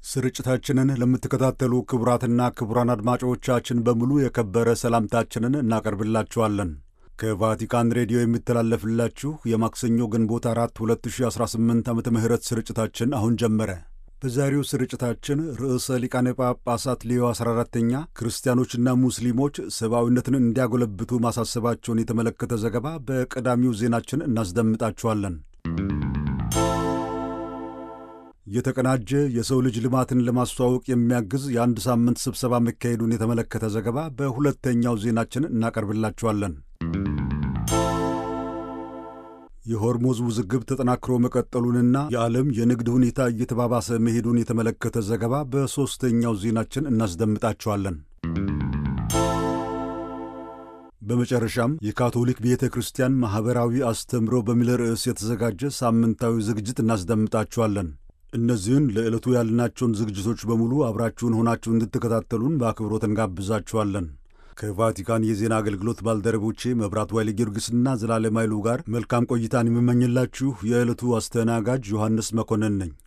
ስርጭታችንን ለምትከታተሉ ክቡራትና ክቡራን አድማጮቻችን በሙሉ የከበረ ሰላምታችንን እናቀርብላችኋለን። ከቫቲካን ሬዲዮ የሚተላለፍላችሁ የማክሰኞ ግንቦት አራት 2018 ዓመተ ምህረት ስርጭታችን አሁን ጀመረ። በዛሬው ስርጭታችን ርዕሰ ሊቃነ ጳጳሳት ሌዮ 14ተኛ ክርስቲያኖችና ሙስሊሞች ሰብአዊነትን እንዲያጎለብቱ ማሳሰባቸውን የተመለከተ ዘገባ በቀዳሚው ዜናችን እናስደምጣችኋለን። የተቀናጀ የሰው ልጅ ልማትን ለማስተዋወቅ የሚያግዝ የአንድ ሳምንት ስብሰባ መካሄዱን የተመለከተ ዘገባ በሁለተኛው ዜናችን እናቀርብላችኋለን። የሆርሙዝ ውዝግብ ተጠናክሮ መቀጠሉንና የዓለም የንግድ ሁኔታ እየተባባሰ መሄዱን የተመለከተ ዘገባ በሦስተኛው ዜናችን እናስደምጣችኋለን። በመጨረሻም የካቶሊክ ቤተ ክርስቲያን ማኅበራዊ አስተምሮ በሚል ርዕስ የተዘጋጀ ሳምንታዊ ዝግጅት እናስደምጣችኋለን። እነዚህን ለዕለቱ ያልናቸውን ዝግጅቶች በሙሉ አብራችሁን ሆናችሁ እንድትከታተሉን በአክብሮት እንጋብዛችኋለን። ከቫቲካን የዜና አገልግሎት ባልደረቦቼ መብራት ዋይሌ ጊዮርጊስና ዘላለም ኃይሉ ጋር መልካም ቆይታን የምመኝላችሁ የዕለቱ አስተናጋጅ ዮሐንስ መኮንን ነኝ።